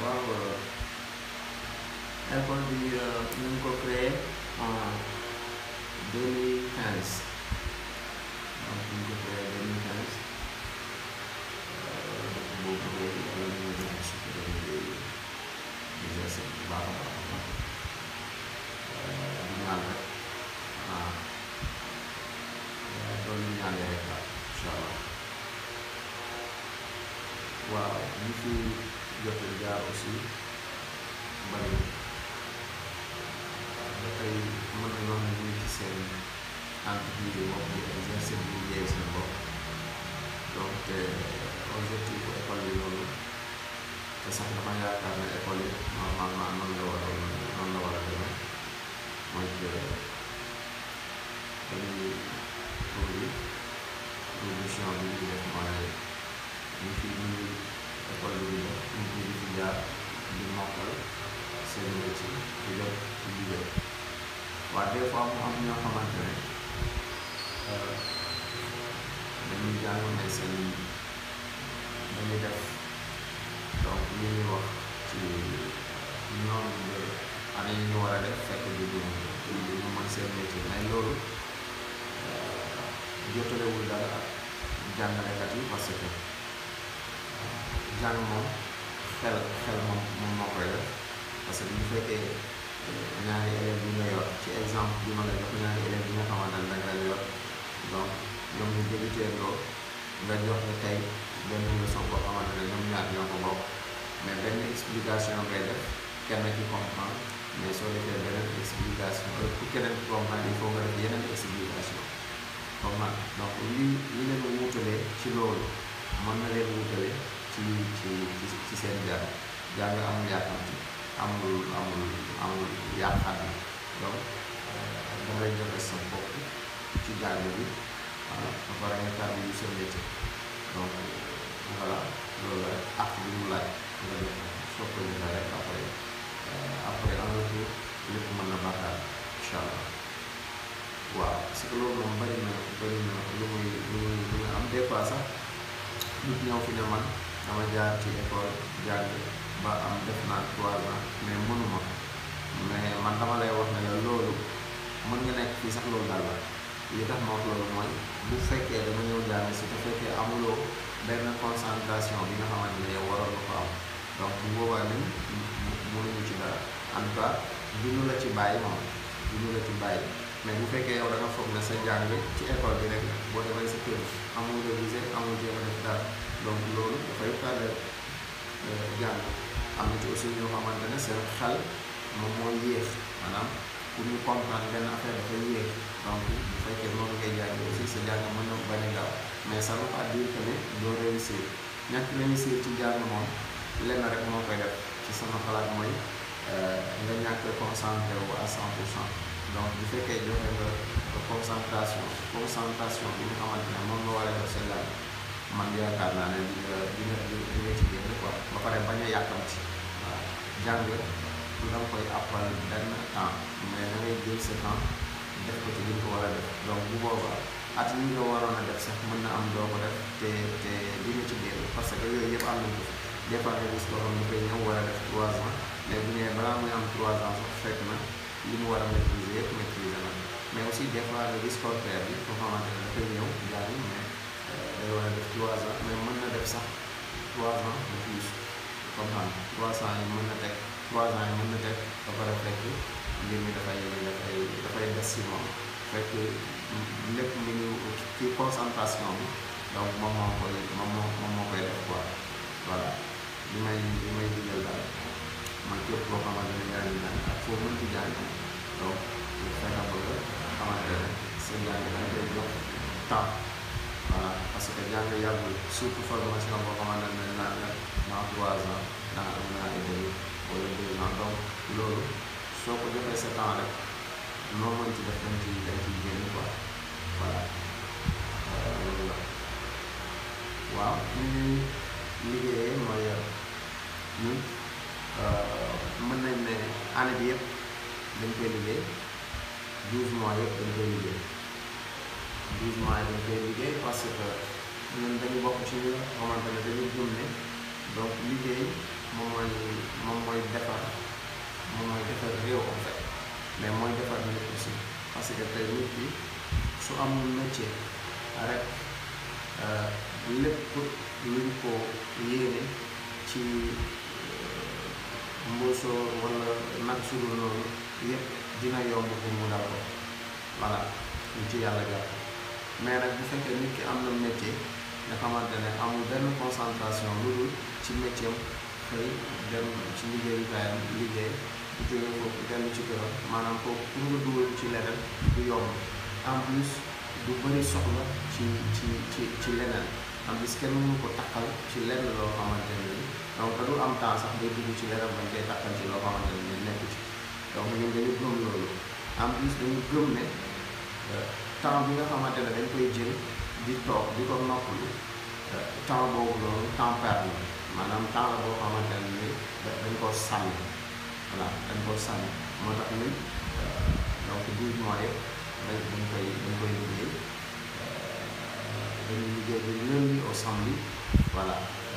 waaw école bi ñu ngi ko créé en 2015 donc ñu ngi ko créé 2015 depuis boobu ba léegi yàlla ñu ngi def suñu liggéey di gëstu bu baax a baax a baax di ñaan rek ah loolu ñu ñaanee rek daal incha allah waaw ñu fi jot a jaar aussi bari ba tey mën nañoo wax ne ñu ngi ci seen entreprise bopp di exercer di liggéey seen bopp donc te objectif bu école bi loolu te sax dama yaakaar ne école yi normalement noonu la war a noonu la war a demee mooy que dañuy produit production bi ñu def mooy ñu fi ñu école bi ñu def ñu fi di fi jaar di mokkal seen métier di jot ci liggéey waaye des fois mu am ñoo xamante ne dañuy jàng mais seen dañuy def donc li ñuy wax ci ñoom année yi ñu war a def fekk du du du ñu mën seen métier mais loolu jotalewul dara ak jàngalekat yi parce que jàng moom xel xel moom moom moo koy def parce que bu fekkee ñaari élèves yi nga yor ci exemple bi ma la jox ñaari élèves yi nga xamante ne danga leen yor donc ñoom ñu débuté loo nga jox ne tey benn leçon boo xamante ne ñoom ñaar ñoo ko bokk mais benn explication ngay def kenn ki comprendre mais soo defee beneen explication pour keneen ki comprendre il faut nga def yeneen explication comprendre donc li li leen wuutalee ci loolu mën na leen wuutale ci ci ci seen jàng jàng amul yàkkamti amul amul amul yàqaat bi donc dangay joxe sa bopp ci jàng bi voilà ba pare nga tàbbi yu sa métier donc voilà loolu la rek ak bi mu laaj nga def soo ko defee rek après après en retour lépp mën na baaxaat incha allah waaw parce que loolu moom bari na bari na lu muy lu muy lu muy am des fois sax nit ñëw fi ne man dama jaar ci école jàng ba am def naa trois ans mais mënuma mais man dama lay wax ne la loolu mën nga nekk fii sax loolu daal la li tax ma wax loolu mooy bu fekkee dama ñëw jàng si te fekkee amuloo benn concentration bi nga xamante ne yow waroon nga ko am donc bu boobaa ni mënuñu ci dara en tout cas duñu la ci bàyyi moom duñu la ci bàyyi mais bu fekkee yow da nga foog ne sa jàng ci école bi rek boo demee sa kër amul révisé amul jéem a def dara donc loolu dafay tardé jàng am na ci aussi ñoo xamante ne seen xel moom moo yéex maanaam pour ñu comprendre benn affaire dafay yéex donc bu fekkee noonu ngay jàng aussi sa jàng mën na bañ a gaaw mais ça veut pas dire que ne doo réussir ñàkk réussir ci jàng moom lenn rek moo koy def ci sama xalaat mooy nga ñàkk concentré wu à 100 pour cent donc bu fekkee joxe nga concentration concentration bi nga xamante ne moom nga war a def sa jàng man yaakaar naa ne di nga di nga di nga ci génn quoi ba pare bañ a yàkkamti waaw jàng du da nga koy appal benn temps mais da ngay jël sa temps def ko ci li nga ko war a def donc bu boobaa at yi nga waroon a def sax mën na am doo ko def te te di nga ci génn parce que yooyu yëpp am nañ ko des fois nga gis koo xam ne koy ñëw war a def trois ans mais bu ñëwee balaa muy am trois ans sax fekk na li mu war a maîtriser yëpp maîtriser na mais aussi des fois nga gis contraire bi koo xamante ne dafay ñëw jàng mais day war a def trois ans mais mën na def sax trois ans de plus comme xam trois ans yi mën na teg trois ans yi mën na teg ba pare fekk mbir mi dafay dafay dafay des si moom fekk lépp mi ngi ci concentration bi donc moom moo koy moom moo moom moo koy def quoi voilà li may li may digal daal man képp koo xamante ne yaa ngi jàng ak foo mënti jàng donc fexe ba nga xamante ne sa jàng da nga koy jox temps voilà parce que jàng yàggul surtout formation boo xamante ne naan la dans trois ans dans un an et demi wala deux ans donc loolu soo ko joxee sa temps rek noo mën ci def dañ ci dañ ciy génn quoi voilà loolu la waaw fi ñuy liggéeyee mooy ñun mën nañ ne année bi yëpp dañ koy liggéey douze mois yëpp dañ koy liggéey douze mois yi dañ koy liggéey parce que ñun dañu bokk ci ñi nga xamante ne dañu gëm ne donc liggéey moom mooy amul métier rek lépp luñ ko yéene ci mbóosóor wala nag sudul noonu yépp dina yomb pour mu dal ko voilà ñu ci yàlla jàpp mais nag bu fekkee nit ki am na métier nga xamante ne amul benn concentration lu dul ci métier xëy dem ci liggéeyukaayam liggéey bu jógee foofu dellu ci këram maanaam foofu pour nga dugal ci leneen du yomb en plus du bëri soxla ci ci ci ci leneen en plus kenn mënu ko takkal ci lenn loo xamante ne ni donc da du am temps sax day dugg ci leneen bañ koy takkal ci loo xamante ne ni nekk ci donc ñun dañu gëm loolu en plus dañu gëm ne temps bi nga xamante ne dañ koy jël di toog di ko noppalu temps boobu noonu temps perdu la maanaam temps la boo xamante ne ni dañ koo sànni voilà dañ koo sànni moo tax ñun donc douze mois yëpp dañ dañ koy dañ koy liggéey dañuy liggéey de lundi au samedi voilà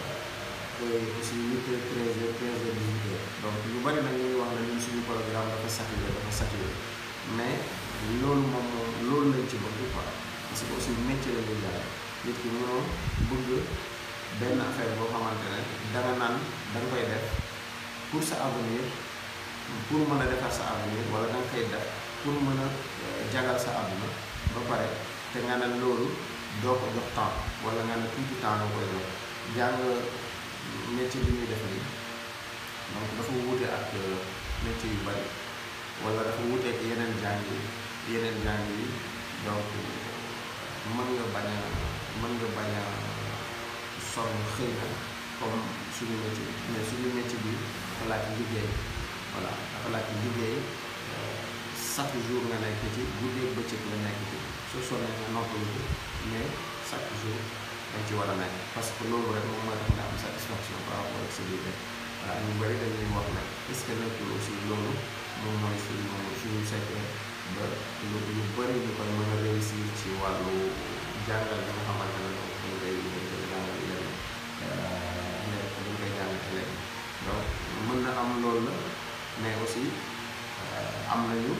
et aussi huit heures treize heures quinze heures dix-huit heures donc ñu bari nag ñu ngi wax ne ñun suñu programme dafa saturé dafa saturé mais loolu moom moom loolu lañ ci bëgg quoi parce que aussi métier la ñuy jaay nit ki mënoo bëgg benn affaire boo xamante ne danga naan da nga koy def pour sa avenir pour mën a defar sa avenir wala da nga koy def pour mën a jagal sa àdduna ba pare te nga ne loolu doo ko jox temps wala nga ne tuuti temps nga koy jox jàng métier bi ñuy def nii donc dafa wuute ak métier yu bari wala dafa wuute ak yeneen jàng yi yeneen jàng yi donc mën nga bañ a mën nga bañ a sonn xëy na comme suñu métier mais suñu métier bi dafa laaj liggéey voilà dafa laaj liggéey chaque jour nga nekk ci guddee bëccëg nga nekk ci soo sonnee nga noppalu ko mais chaque jour dañ ci war a nekk parce que loolu rek moom mooy tax nga am satisfaction par rapport ak sa liggéey voilà ñu bëri dañuy wax nag est-ce que nekkul aussi loolu moom mooy suñu suñu secret ba lu lu bëri ñu koy mën a réussir ci wàllu jàngal bi nga xamante ne donc dañ koy dañ koy jàngal leen nekk dañ koy jàngal leen donc mën na am loolu la mais aussi am nañu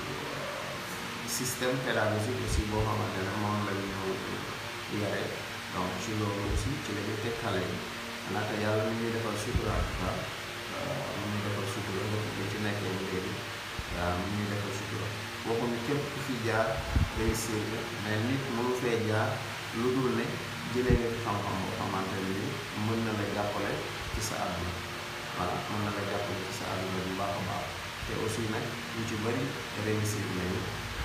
système pédagogique aussi boo xamante ne moom la ñu yare donc ci loolu aussi ci la ñu teg xale yi laata yàlla mi ñuy defal sutura en tout cas mi ñuy defal sutura nga ko ci nekkee bu léegi waaw mi ñuy defal sutura waxuñu képp ku fi jaar réussir la mais nit mënu fee jaar lu dul ne jëlee nga fi xam-xam boo xamante ne ni mën na la jàppale ci sa àdduna voilà mën na la jàppale ci sa àdduna bu baax a baax te aussi nag ñu ci bëri réussir nañu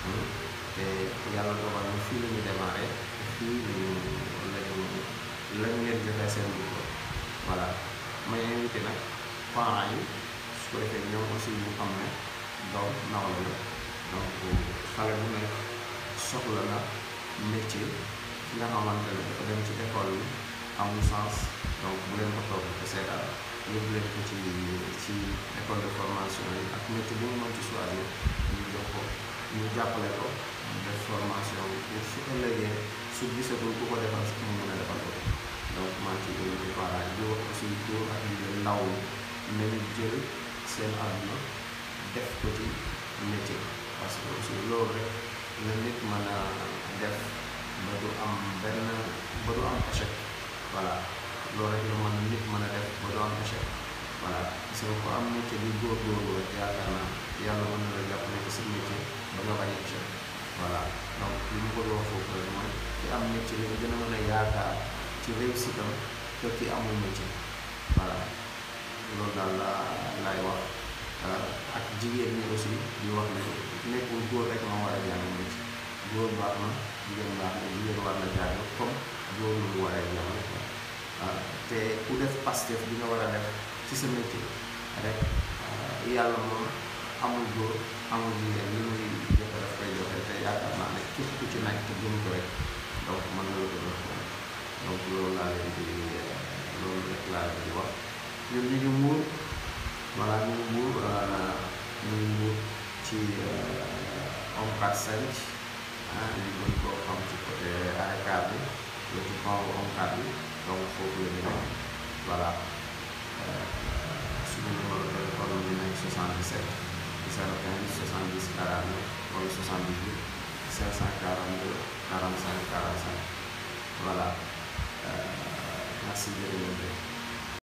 te yàlla dogal na fii la ñu démarré fii lañu lañu lañu leen joxe seen diplôme voilà may invité nag parents yi su ko defee ñoom aussi ñu xam ne doom nawle la donc xale bu nekk soxla na métier ki nga xamante ne dafa dem ci école bi amul sens donc bu leen ko toog te seetaan yóbbu leen ko ci ci école de formation yi ak métier bu mu mën ci choisir ñu jox ko ñu jàppale ko mu def formation pour su ëllëgee su gisagul ku ko defal mu mën a defal ko donc maa ngi ciy invité parents yi di wax aussi góor ak jigéen ndaw ñi nañu jël seen àdduna def ko ci métier parce que aussi loolu rek la nit mën a def ba du am benn ba du am échec voilà loolu rek la mën nit mën a def ba du am échec voilà parce que ku am métier bi góorgóorlu rek yaakaar naa yàlla mën na la jàppale ci sa métier ba nga bañ a échec voilà donc li mu ko wax foofu rek mooy ki am métier li nga gën a mën a yaakaar ci réussite am que ki amul métier voilà loolu daal la laay wax ak jigéen ñi aussi di wax ne nekkul góor rek moo war a jàng métier góor baax na jigéen baax na jigéen war na jàng comme góor lu mu war a jàng waaw te ku def pastef bi nga war a def ci sa métier rek yàlla moom amul góor amul jigéen li muy joxe daf koy joxe te yaakaar naa ne képp ku ci nekk te gëm ko rek donc mën na la ko jox donc loolu laa leen di loolu rek laa leen di wax ñun ñu ngi muur voilà ñu ngi muur ñu ngi muur ci ONCAD 5 ah ñu gën koo xam ci côté AECAD bi le ci kaw ONCAD bi donc foofu la ñu nekk voilà suñu numéro téléphone bi nekk 77 015 70 49 wala 78 542 45 45 voilà merci jërëjëf